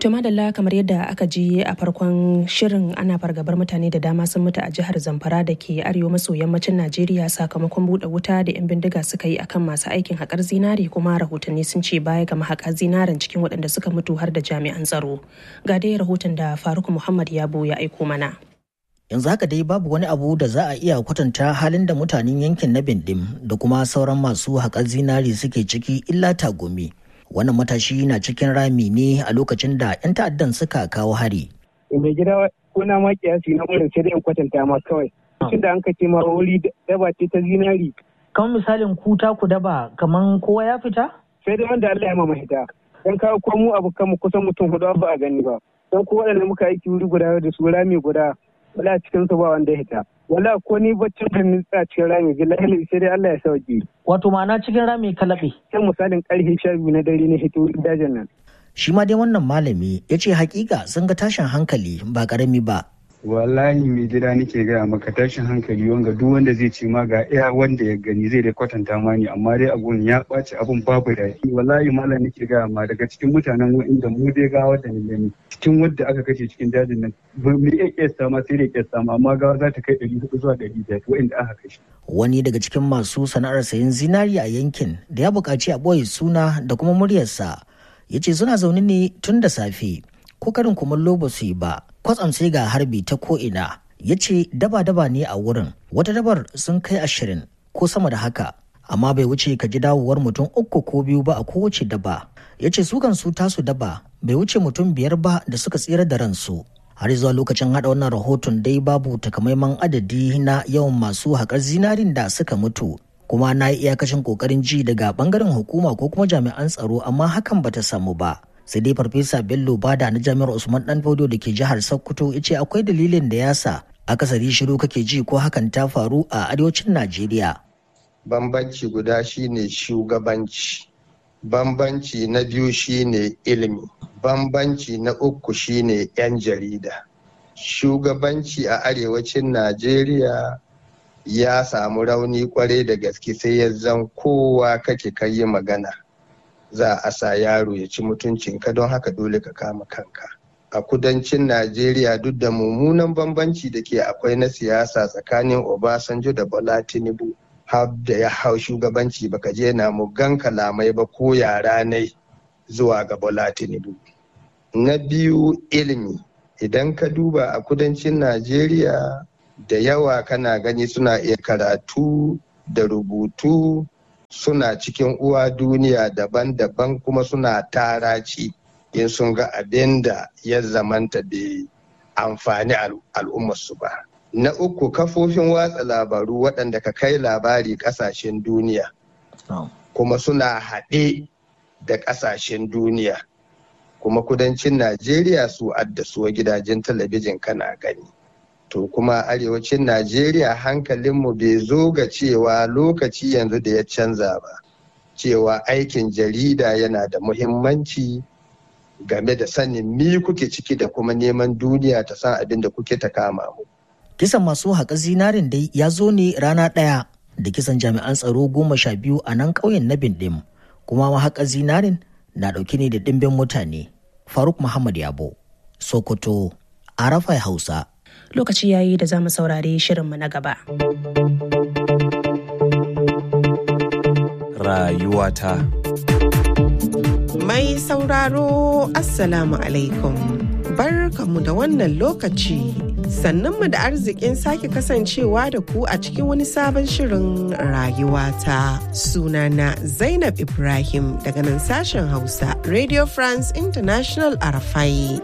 To madalla kamar yadda aka ji a farkon shirin ana fargabar mutane da dama sun mutu a jihar Zamfara da ke arewa maso yammacin Najeriya sakamakon buɗe wuta da 'yan bindiga suka yi akan masu aikin haƙar zinare kuma rahotanni sun ce baya ga mahaƙar zinaren cikin waɗanda suka mutu har da jami'an tsaro. Ga dai rahoton da Faruk Muhammad Yabo ya aiko mana. yanzu haka dai babu wani abu da za a iya kwatanta halin da mutanen yankin na bindim da kuma sauran masu haƙar zinari suke ciki illa tagumi wannan matashi na cikin rami ne a lokacin da 'yan ta'addan suka kawo hari mai gida kuna ma kiyasi na wurin sai dai in kwatanta ma kawai tun da an ka ce ma wuri daba ce ta zinari kamar misalin ku ta ku daba kaman kowa ya fita sai dai wanda Allah ya ma mahita dan kawo ko mu abu mu kusan mutum hudu ba a gani ba dan ko waɗanda muka aiki wuri guda da su rami guda wala cikin su ba wanda ya hita wala ko ni baccin da ni a cikin rami billahi sai dai Allah ya sauke wato ma'ana cikin rami kalabe sai misalin karfe sha biyu na dare ne hito dajin nan shi ma dai wannan malami ya ce hakika sun ga tashin hankali ba karami ba wallahi mai gida nake gaya maka tashin hankali wanga duk wanda zai ce ma ga iya wanda ya gani zai dai kwatanta ma ni amma dai abun ya ɓaci abun babu daɗi wallahi malam nake gaya ma daga cikin mutanen inda mu dai gawa da ni gani cikin wadda aka kashe cikin dajin nan mu iya kiyasta ma sai dai kiyasta ma amma gawa za ta kai ɗari hudu zuwa ɗari biyar wa'inda aka kashe. wani daga cikin masu sana'ar sayan zinari a yankin da ya buƙaci a ɓoye suna da kuma muryarsa ya ce suna zaune ne tun da safe ko karin kumallo ba su yi ba kwatsam sai ga harbi ta ko'ina ya ce daba-daba ne a wurin wata dabar sun kai ashirin ko sama da haka amma bai wuce ka ji dawowar mutum uku ko biyu ba a kowace daba ya ce su kan su tasu daba bai wuce mutum biyar ba da suka tsira da ransu har zuwa lokacin hada wannan rahoton dai babu takamaiman adadi na yawan masu haƙar zinarin da suka mutu kuma na yi iyakacin kokarin ji daga bangaren hukuma ko kuma jami'an tsaro amma hakan bata samu ba sai dai farfesa bello bada na jami'ar usman dan fodo da ke jihar sokoto ya ce akwai dalilin da ya sa akasari shiru kake ji ko hakan ta faru a arewacin najeriya bambanci guda shine shugabanci bambanci na biyu shine ilimi bambanci na uku shine 'yan jarida shugabanci a arewacin najeriya ya samu rauni kwarai da gaske sai ya zan kowa kake kai magana za a sa yaro ya ci mutuncinka don haka dole ka kama kanka a kudancin najeriya duk da mummunan bambanci da ke akwai na siyasa tsakanin obasanjo da bola tinubu har da ya hau shugabanci baka je na mugan kalamai ba ko yara ne zuwa ga bola tinubu na biyu ilimi idan ka duba a kudancin najeriya da yawa kana gani suna iya karatu da rubutu suna cikin uwa duniya daban-daban kuma suna taraci in sun ga abin da ya zamanta bai amfani al'ummarsu ba. Na uku kafofin watsa labaru waɗanda ka kai labari ƙasashen duniya kuma suna haɗe da ƙasashen duniya kuma kudancin Najeriya su addasuwa gidajen talabijin kana gani. to kuma arewacin najeriya hankalinmu bai zo ga cewa lokaci yanzu da ya canza ba cewa aikin jarida yana da muhimmanci game da sanin mi kuke ciki da kuma neman duniya ta san abin da kuke ta kama mu kisan masu haƙa zinarin dai ya zo ne rana ɗaya da kisan jami'an tsaro goma sha biyu a nan ƙauyen na bindim kuma mahaƙa zinarin na ɗauke ne da ɗimbin mutane faruk muhammad yabo sokoto arafai hausa lokaci yayi da za mu saurari shirinmu na gaba. Rayuwata Mai sauraro Assalamu alaikum. Barkamu da wannan lokaci. Sannanmu da arzikin sake kasancewa da ku a cikin wani sabon shirin rayuwata. Sunana Zainab Ibrahim daga nan sashen Hausa, Radio France International Arafai.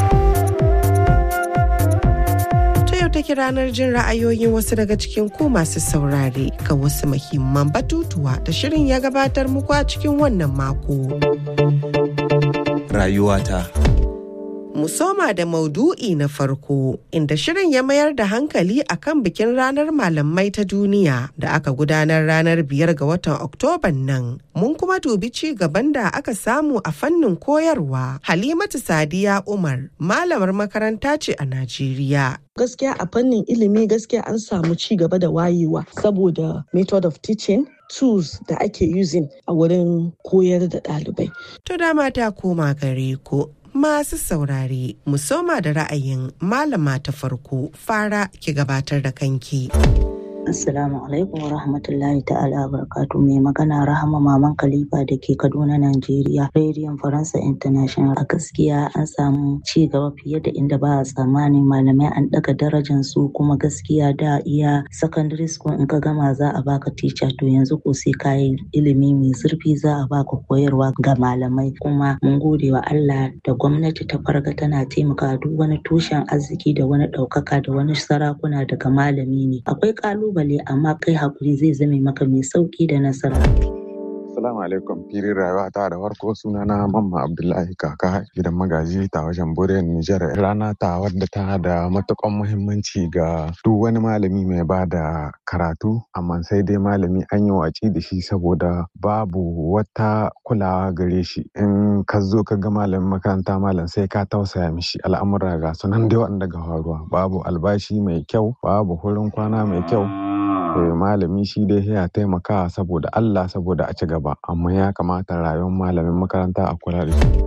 take ranar jin ra'ayoyin wasu daga cikin ku masu saurare ga wasu muhimman batutuwa da shirin ya gabatar muku a cikin wannan mako. Rayuwata. Mu soma da maudu'i na farko inda shirin ya mayar da hankali akan bikin ranar malamai ta duniya da aka gudanar ranar biyar ga watan Oktoban nan. Mun kuma dubi ci gaban da aka samu a fannin koyarwa. Halimatu Sadiya Umar, malamar makaranta ce a Najeriya. gaskiya a fannin ilimi gaskiya an samu ci gaba da wayewa saboda method of teaching tools da ake using a wurin koyar da ɗalibai. To dama ta koma gare ku Masu saurare, musoma da ra'ayin malama ta farko fara ki gabatar da kanki. Assalamu alaikum wa rahmatullahi ta'ala barakatu mai magana Rahama Maman Khalifa da ke Kaduna, Najeriya. Rediyon Faransa International a gaskiya an samu ci gaba fiye da inda ba a tsammanin malamai an daga darajar su kuma gaskiya da iya secondary school in ka gama za a baka teacher to yanzu ko sai kayi ilimi mai zurfi za a baka koyarwa ga malamai kuma mun gode wa Allah da gwamnati ta farga tana taimaka duk wani tushen arziki da wani ɗaukaka da wani sarakuna daga malami ne. Akwai ƙalubale kalubale amma kai hakuri zai zame maka mai sauki da nasara. Assalamu alaikum fili rayuwa ta da farko suna na mamma Abdullahi kaka gidan magaji ta wajen Borel Nijar rana ta wadda ta da matukan muhimmanci ga duk wani malami mai ba da karatu amma sai dai malami an yi watsi da shi saboda babu wata kulawa gare shi in ka zo ka ga malamin makaranta malam sai ka tausaya mishi al'amura ga sunan dai wanda ga faruwa babu albashi mai kyau babu wurin kwana mai kyau malami shi dai ya taimaka saboda Allah saboda a ci gaba amma ya kamata rayuwar malamin makaranta a kula da shi.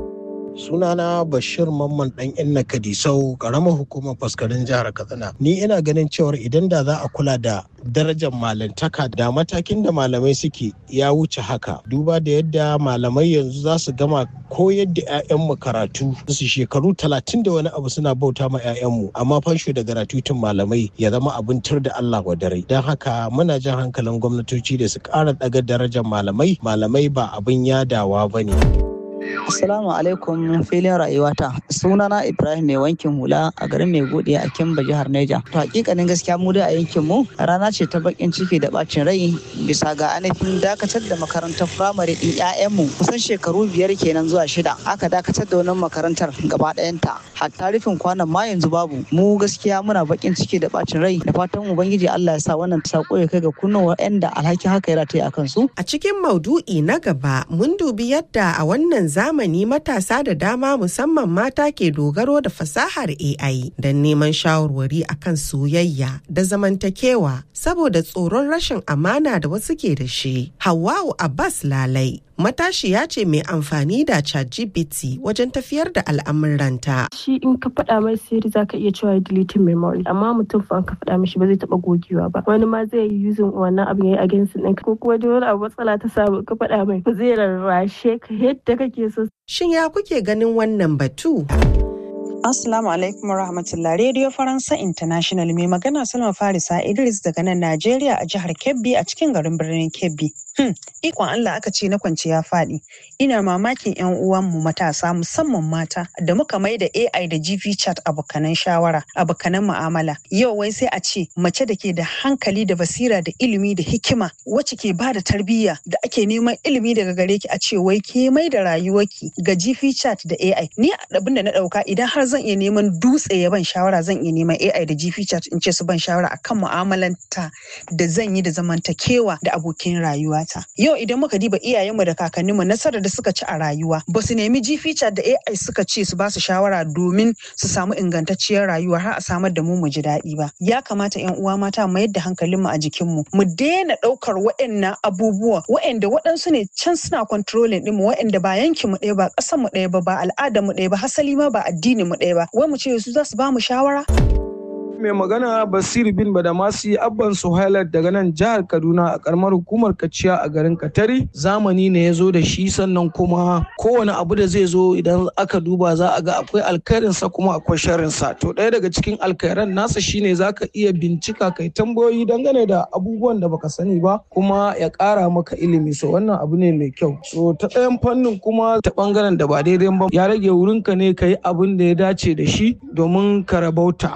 sunana bashir mamman dan inna kadisau karamar hukumar faskarin jihar katsina ni ina ganin cewar idan da za a kula da darajar malantaka da matakin da malamai suke ya wuce haka duba da yadda malamai yanzu za su gama koyar da 'ya'yanmu karatu su shekaru talatin da wani abu suna bauta ma 'ya'yanmu amma fansho da gratuitin malamai ya zama abin tur da Allah wa dare don haka muna jan hankalin gwamnatoci da su ƙara ɗaga darajar malamai malamai ba abin yadawa ba ne. Assalamu alaikum filin rayuwata. Sunana Ibrahim mai wankin hula a garin mai gode a Kimba jihar Neja. To hakikanin gaskiya mu dai a yankin mu rana ce ta bakin ciki da bacin rai bisa ga ainihin dakatar da makarantar firamare din ƴaƴan mu kusan shekaru biyar kenan zuwa shida. Aka dakatar da wannan makarantar gaba ɗayanta. Hatta rufin kwanan ma yanzu babu. Mu gaskiya muna bakin ciki da bacin rai da fatan ubangiji Allah ya sa wannan sako ya kai ga kunnuwa da alhakin haka ya rataya akan su. A cikin maudu'i na gaba mun dubi yadda a wannan zamani matasa da dama musamman mata ke dogaro da fasahar AI don neman shawarwari akan soyayya da zamantakewa saboda tsoron rashin amana da wasu ke da shi. Hawwa'u Abbas Lalai matashiya ce mai amfani da ChatGPT wajen tafiyar da al'amuranta. Shi in ka faɗa mai sirri za ka iya cewa deleting memory amma mutum fa ka faɗa mishi ba zai taɓa gogewa ba. Wani ma zai yi using wannan abin yayi against ɗin ko kuma wani abu matsala ta samu ka faɗa mai ba zai rarrashe ka yadda kake so. Shin ya kuke ganin wannan batu? Assalamu alaikum wa rahmatullah Radio Faransa International mai magana Salma Farisa Idris daga nan Najeriya a jihar Kebbi a cikin garin birnin Kebbi. Hmm, ikon Allah aka ce na kwance ya faɗi. Ina mamakin 'yan uwanmu matasa musamman mata da muka mai da AI da GV chat abokanan shawara, abokanan mu'amala. Yau wai sai a ce mace da ke da hankali da basira da ilimi da hikima wacce ke ba da tarbiyya da ake neman ilimi daga gare ki a ce wai ke mai da rayuwarki ga GV chat da AI. Ni abin da na ɗauka idan har zan iya neman dutse ya ban shawara zan iya neman AI da GV chat in ce su ban shawara akan mu'amalanta da zan yi da zamantakewa da abokin rayuwata. Yau idan muka diba iyayenmu da kakanninmu nasarar da suka ci a rayuwa ba su nemi GV chat da AI suka ce su ba su shawara domin su samu ingantacciyar rayuwa har a samar da mu mu ji daɗi ba. Ya kamata 'yan uwa mata mu yadda hankalinmu a jikinmu mu daina ɗaukar waɗannan abubuwa waɗanda waɗansu ne can suna controlling ɗinmu waɗanda ba yankin mu ɗaya ba ƙasar mu ɗaya ba ba al'adar mu ɗaya ba hasali ma ba addinin mu ɗaya ba wai mu ce su za su ba mu shawara mai magana basir bin badamasi abban suhailat daga nan jihar kaduna a karamar hukumar kaciya a garin katari zamani ne ya zo da shi sannan kuma kowane abu da zai zo idan aka duba za a ga akwai alkhairinsa kuma akwai sharrinsa to ɗaya daga cikin alkhairan nasa shine za ka iya bincika kai tambayoyi dangane da abubuwan da baka sani ba kuma ya ƙara maka ilimi so wannan abu ne mai kyau so ta ɗayan fannin kuma ta ɓangaren da ba daidai ba ya rage wurinka ne ka yi abin da ya dace da shi domin ka rabauta.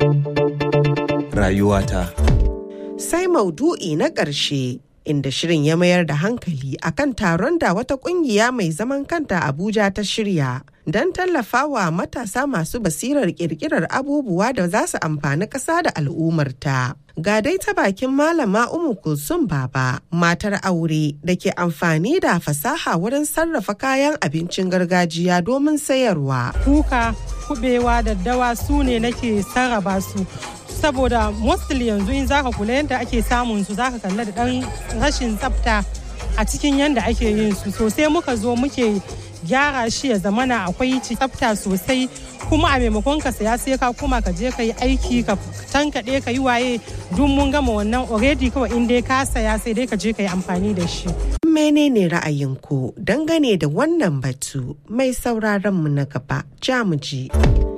rayuwata. Sai maudu'i na ƙarshe inda shirin ya mayar da hankali akan taron da wata ƙungiya mai zaman kanta Abuja ta shirya don tallafawa matasa masu basirar ƙirƙirar abubuwa da za su amfani ƙasa da al'ummarta. Ga dai ta bakin malama Umu Kulsum Baba, matar aure da ke amfani da fasaha wurin sarrafa kayan abincin gargajiya domin sayarwa. Kuka, kubewa, daddawa su ne nake sarrafa su. saboda mostly yanzu in zaka kula yadda ake samun su zaka kalla da dan rashin tsafta a cikin yadda ake yin su sosai muka zo muke gyara shi ya zamana akwai tsafta sosai kuma a maimakon ka saya sai ka koma ka je ka yi aiki ka tankaɗe ka yi waye duk mun gama wannan already kawai in dai ka saya sai dai ka je ka yi amfani da shi. Menene ra'ayinku dangane da wannan batu mai sauraron mu na gaba jamuji.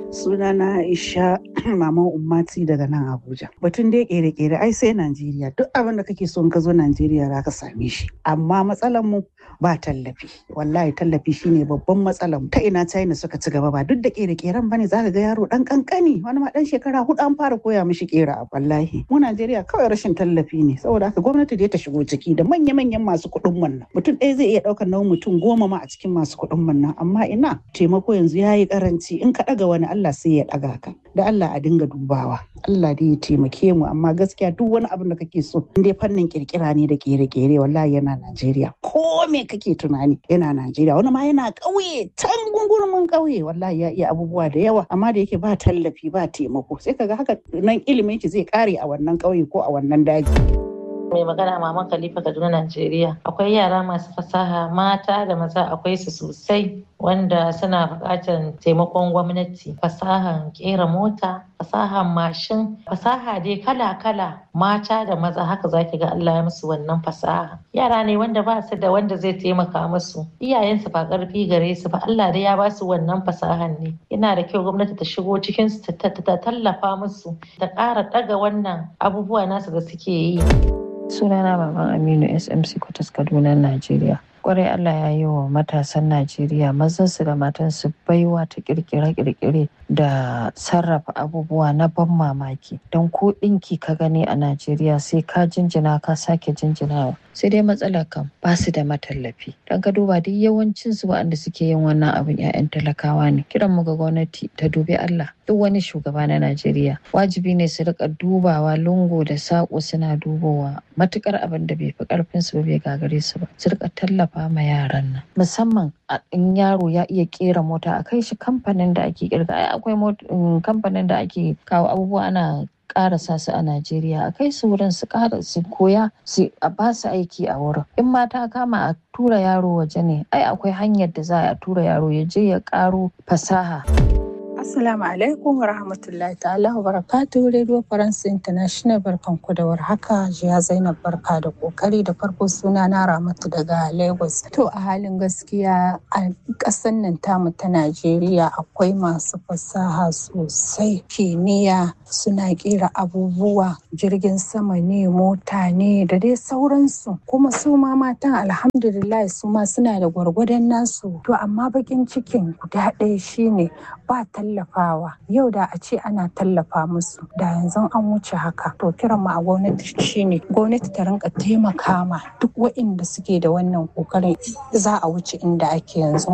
sunana Aisha Maman Ummati daga nan Abuja. Batun dai kere-kere ai sai Najeriya duk abin da kake so in ka zo Najeriya za ka same shi. Amma matsalar mu ba tallafi. Wallahi tallafi shine babban matsalar mu. Ta ina China suka ci gaba ba duk da kere-keren bane za ka ga yaro dan kankani wani ma dan shekara hudu an fara koya mishi kera wallahi. Mu Najeriya kawai rashin tallafi ne saboda haka gwamnati dai ta shigo ciki da manya-manyan masu kuɗin wannan. Mutum ɗaya zai iya ɗaukar nauyin mutum goma ma a cikin masu kuɗin wannan amma ina taimako yanzu ya yi karanci in ka ɗaga wani Allah sai ya ɗaga ka da Allah a dinga dubawa Allah dai ya taimake mu amma gaskiya duk wani abin da kake so in dai fannin kirkira ne da kere-kere wallahi yana Najeriya ko me kake tunani yana Najeriya wani ma yana ƙauye can gungurumin ƙauye wallahi ya iya abubuwa da yawa amma da yake ba tallafi ba taimako sai kaga haka nan ilimin ki zai kare a wannan ƙauye ko a wannan daji. mai magana maman khalifa kaduna najeriya akwai yara masu fasaha mata da maza akwai su sosai wanda suna buƙatar taimakon gwamnati fasahan kera mota fasahan mashin fasaha dai kala-kala mata da maza haka zaki ga Allah ya musu wannan fasaha yara ne wanda ba su da wanda zai taimaka musu iyayensu ba ƙarfi gare su ba Allah dai ya ba su wannan fasahan ne yana da kyau gwamnati ta shigo cikin su ta tallafa musu ta ƙara ɗaga wannan abubuwa nasu da suke yi sunana baban aminu smc kwatas kaduna najeriya kwarai allah ya yi wa matasan najeriya mazansu da matansu baiwa ta kirkire-kirkire da sarrafa abubuwa na ban mamaki don ko ɗinki ka gani a najeriya sai ka jinjina ka sake jinjinawa sai dai matsalar kam ba su da matallafi don ka duba duk yawancin su waɗanda suke yin wannan abin 'ya'yan talakawa ne kiran mu ga gwamnati ta dubi allah duk wani shugaba na najeriya wajibi ne su rika dubawa lungu da saƙo suna dubowa matukar abin da bai fi karfin su ba bai gagare su ba su rika tallafa ma yaran nan musamman in yaro ya iya kera mota a kai shi kamfanin da ake kirga ai akwai kamfanin da ake kawo abubuwa ana karasa su a Najeriya a kai su wurin su kara su koya su a ba su aiki a wurin in ma ta kama a tura yaro waje ne ai akwai hanyar da za a tura yaro ya je ya karo fasaha Assalamu alaikum wa rahmatullahi ta'ala wa barakatu Radio France International barkan ku da warhaka Jiya Zainab barka da kokari da farko suna na Ramatu daga Lagos. To a halin gaskiya a ƙasar nan tamu ta Najeriya akwai masu fasaha sosai kimiyya suna kera abubuwa jirgin sama ne mota ne da dai sauransu kuma su ma matan alhamdulillah su ma suna da gwargwadon nasu to amma bakin cikin guda ɗaya shine ba tallafawa yau da a ce ana tallafa musu da yanzu an wuce haka to kiran mu a gwamnati shine gwamnati ta rinka taimaka ma duk waɗanda suke da wannan kokarin za a wuce inda ake yanzu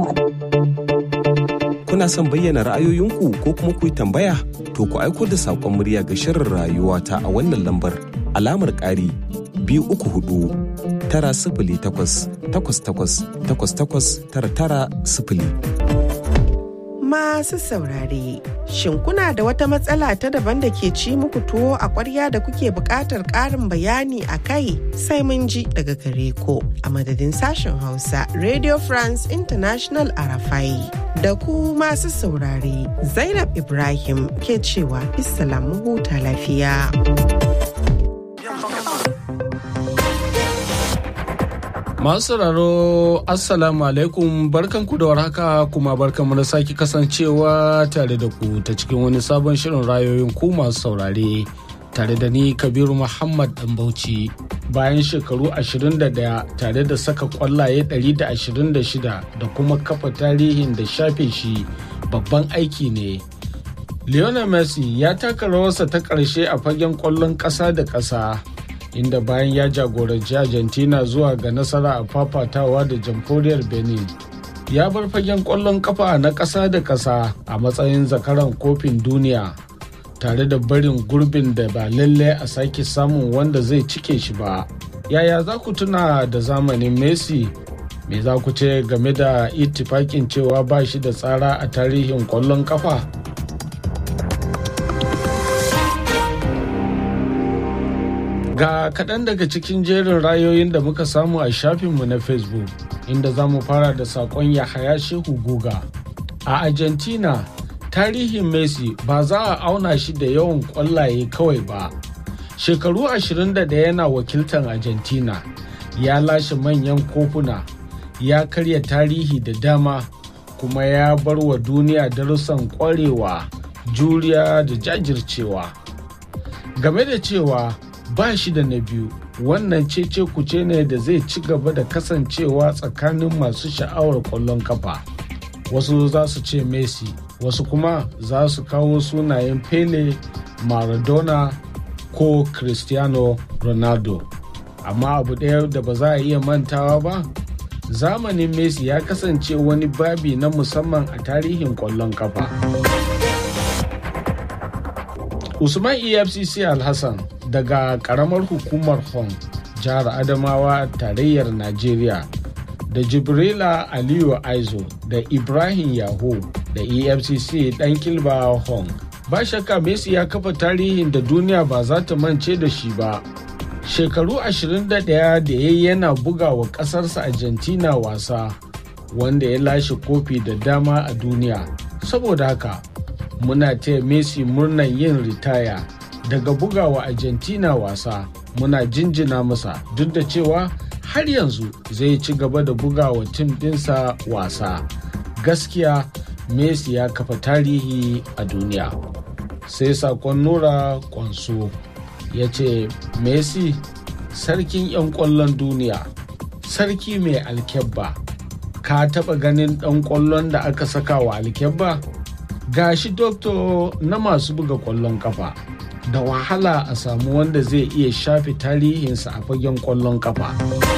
kuna son bayyana ra'ayoyinku ko kuma ku yi tambaya to ku aiko da saƙon murya ga shirin rayuwa ta a wannan lambar alamar ƙari biyu uku hudu tara sifili takwas takwas takwas takwas takwas tara tara sifili. Masu saurare, shin kuna da wata matsala ta daban da ke ci muku tuwo a ƙwarya da kuke buƙatar ƙarin bayani a kai sai mun ji daga gare ko a madadin sashen Hausa Radio France International Arafai. Da ku masu saurare, Zainab Ibrahim ke cewa mu huta lafiya. Masu sauraro Assalamu alaikum barkanku da warhaka kuma barkanmu da sake kasancewa tare da ku ta cikin wani sabon shirin rayoyin ku masu saurare tare da ni Kabiru Muhammad Dan Bauchi. Bayan shekaru 21 tare da saka kwallaye 126 da kuma kafa tarihin da shafe shi babban aiki ne. Lionel Messi ya taka rawarsa ta ƙarshe a fagen ƙwallon ƙasa da ƙasa. inda bayan ya jagoranci argentina zuwa ga nasara a fafatawa da jamhuriyar benin ya bar fagen kwallon kafa na ƙasa da ƙasa a matsayin zakaran kofin duniya tare da barin gurbin da ba lalle a sake samun wanda zai cike shi ba yaya za ku tuna da zamanin messi me za ku ce game da itifakin cewa ba shi da tsara a tarihin kwallon kafa Ga kaɗan daga cikin jerin rayoyin da muka samu a shafinmu na Facebook. inda za mu fara da saƙon Yahaya Shehu Guga. A Argentina, tarihin Messi ba za a auna shi da yawan ƙwallaye kawai ba. Shekaru 21 yana wakiltar Argentina, ya lashe manyan kofuna, ya karya tarihi da dama, kuma ya bar wa duniya darussan ƙwarewa, juriya da jajircewa. Game da cewa ba shi da na biyu wannan cece kuce ne da zai ci gaba da kasancewa tsakanin masu sha'awar kwallon kafa wasu za su ce messi wasu kuma za su kawo sunayen pele maradona ko cristiano ronaldo amma abu ɗaya da ba za a iya mantawa ba zamanin messi ya kasance wani babi na musamman a tarihin kwallon kafa usman efcc alhassan daga karamar hukumar hong jihar adamawa tarayyar najeriya da jibrila aliyu aizo da ibrahim yaho da efcc dan kilba hong ba shakka messi ya kafa tarihin da duniya ba za ta mance da shi ba shekaru 21 da ya yana buga wa kasarsa argentina wasa wanda ya lashe kofi da dama a duniya saboda haka muna taya messi murnan yin ritaya daga bugawa argentina wasa muna jinjina masa duk da cewa har yanzu zai ci gaba da bugawa tim dinsa wasa gaskiya messi ya kafa tarihi a duniya sai sakon nura kwanso ya ce messi sarkin 'yan kwallon duniya sarki mai alkyabba ka taba ganin dan kwallon da aka saka wa alkyabba gashi doktor na masu buga kwallon kafa da wahala a samu wanda zai iya shafe tarihinsa a fagen kwallon kafa.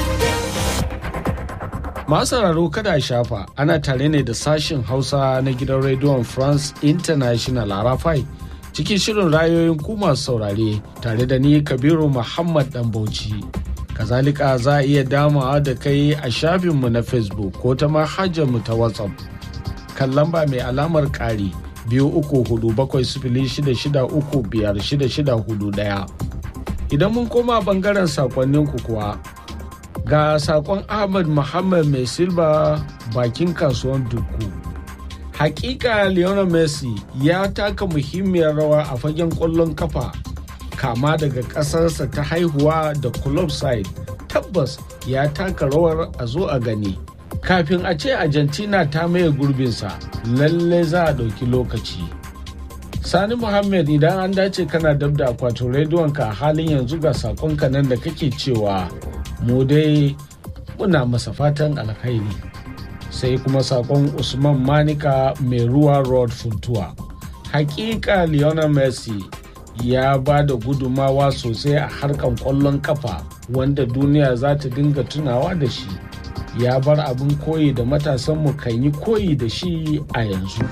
Masu sauraro kada a shafa ana tare ne da sashin Hausa na gidan rediyon France International Arafai cikin shirin rayoyin ku masu saurare tare da ni Kabiru Muhammad Dan Bauchi. Kazalika za a iya damawa da kai a shafinmu na Facebook ko ta mu ta WhatsApp. Kan lamba mai alamar ƙari. biyu uku hudu bakwai sifili shida shida uku biyar shida shida hudu daya idan mun koma bangaren sakonninku kuwa ga sakon ahmad muhammad mai silba bakin kasuwan duku hakika lionel messi ya taka muhimmiyar rawa a fagen kwallon kafa kama daga ƙasarsa ta haihuwa da club side tabbas ya taka rawar a zo a gani kafin a ce argentina ta maye gurbinsa lalle za a ɗauki lokaci sani muhammad idan an dace kana dab da akwatin rediyonka a halin yanzu ga sakonka nan da kake cewa mu dai muna masa fatan alkhairi sai kuma sakon usman manika mai ruwa road funtuwa hakika lionel messi ya ba da gudumawa sosai a harkan kwallon kafa wanda duniya za ta dinga tunawa da shi ya bar abin koyi da matasanmu kan yi koyi da shi a yanzu.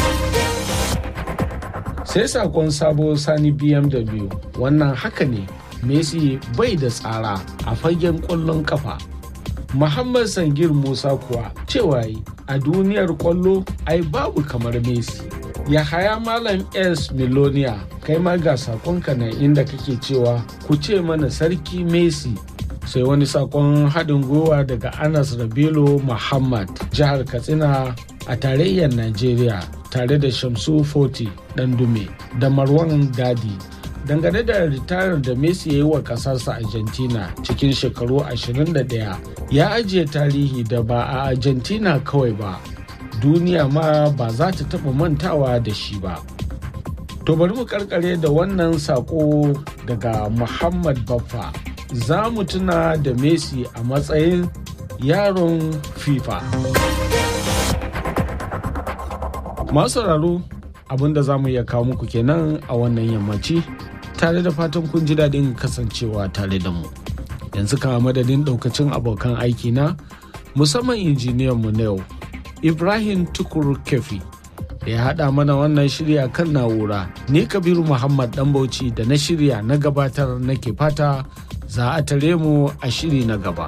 Sai sakon sabo sani BMW wannan haka ne Messi bai da tsara a fagen ƙwallon kafa. Muhammad Sangir Musa kuwa cewa a duniyar ƙwallo ai babu kamar Messi. Yahaya Malam S. Milonia kai ma ga sakonka na inda kake cewa ku ce mana sarki Messi sai wani sakon haɗin gwiwa daga anas rabilu muhammad jihar katsina a tarayyar najeriya tare da shamsu foti dume da marwan gadi dangane da ritayar da messi ya yi wa ƙasarsa argentina cikin shekaru 21 ya ajiye tarihi da ba a argentina kawai ba duniya ma ba za ta taɓa mantawa da shi ba to bari mu karkare da wannan sako daga muhammad baffa za mu tuna da Messi a matsayin yaron FIFA. Masu sauraro abinda za mu iya kawo muku kenan a wannan yammaci tare da fatan kun ji daɗin kasancewa tare da mu. Yanzu kama madadin ɗaukacin abokan aiki na musamman injiniyan mu na yau Ibrahim Tukur Kefi da ya haɗa mana wannan shirya kan na'ura ni Kabiru Muhammad Ɗanbauci da na shirya na gabatar nake fata za a tare mu a shiri na gaba.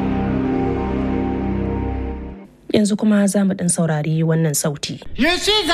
Yanzu kuma za mu ɗan saurari wannan sauti.